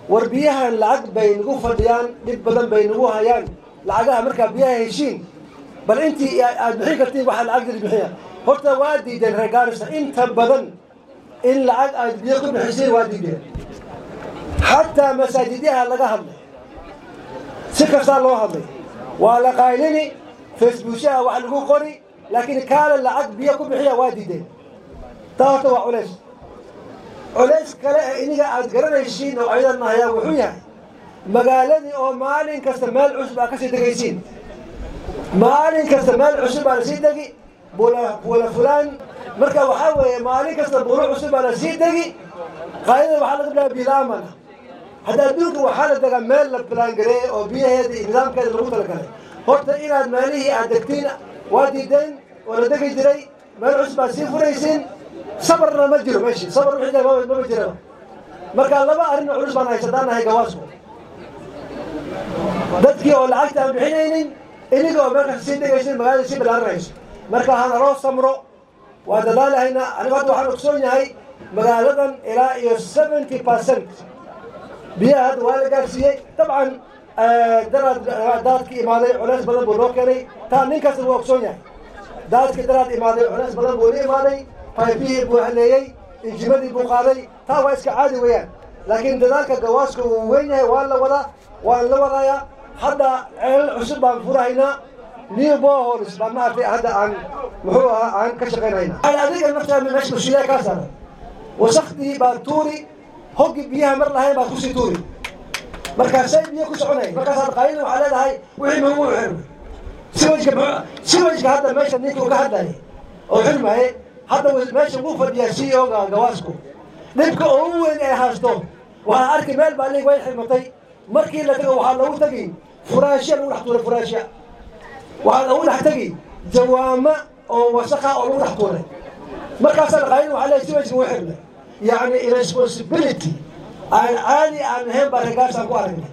war biyahan lacag bay nagu fadhiyaan dhib badan bay nagu hayaan lacagaha markaa biyaha heshiin bal intii aad bixin kartiin waxaa lacagdii bixiya horta waa diideen reer gaarisa inta badan in lacag aad biyo ku bixisiin waa diideen xataa masaajidyaha laga hadlay si kastaa loo hadlay waa la qaylini facebookshaha wax lagu qori laakiin kaale lacag biyo ku bixiya waa diideen taa horta waa culays culays kale ee iniga aad garanaysiin oo ayadan hayaa wuxuu yahay magaaladii oo maalin kasta meel cusub aa kasii degaysiin maalin kasta meel cusub baa lasii degi buula fulaan marka waxaa weeye maalin kasta buulo cusub baa lasii degi qaadada waxaa laga bilaaba bilaamana hadda adduunka waxaa la degaa meel la bilaangareeyey oo biyaheeda iyo nidaamkeeda lagu talagalay horta inaad meelihii aad degtiin waa diideen oo la degi jiray meel cusub baad sii furaysiin sabarna ma jiro meeshii sabar wixii mama jiraba marka laba arrin culus baan haysataan nahay gawaasku dadkii oo lacagta aan bixinaynin iniga oo meelkasta sii degaysin magaalada sii bilaaranayso marka hana loo samro waa dadaalahaynaa anigu hadda waxaan ogsoon yahay magaaladan ilaa iyo seventy percent biyaha hadda waa la gaarsiiyey dabcan daraad daadki imaaday culays badan buu loo keenay taa nin kasta wuu ogsoon yahay daadki daraad imaaday culays badan buu la imaaday baybihii buu haleeyey injimadii buu qaaday taa waa iska caadi weeyaan laakiin dadaalka gawaaska wuu weyn yahay waa la wadaa waan la wadayaa hadda ceelal cusub baan furahaynaa new bohols baa maartay hadda aan muxuu ahaa aan ka shaqaynayna adiga naftaa meesha mas-uuliyaa kaa saaran wasakdii baa tuuri hoggi biyaha mar lahayn baa kusii tuuri markaasay biyo ku soconay markaasaad qaylin waxaa leedahay wixii magu xirmay siwajka siwajka hadda meesha ninka uga hadlayay oo xirmaye hadda meesha wuu fadhiyaa c o ga gawaasku dhibka ugu weyn ee haasto waxaa arki meel baa lig way xirmatay markii la tago waxaa lagu tagi furaashya lagu dhex tuuray furaashya waxaa lagu dhex tegi jawaama oo wasakha oo lagu dhex tuuray markaasaa qaylin waxaa leeyahay siwajka wuu xirmay yacni irresponsibility aan caadi aan ahayn baa ragaasaan ku aragnay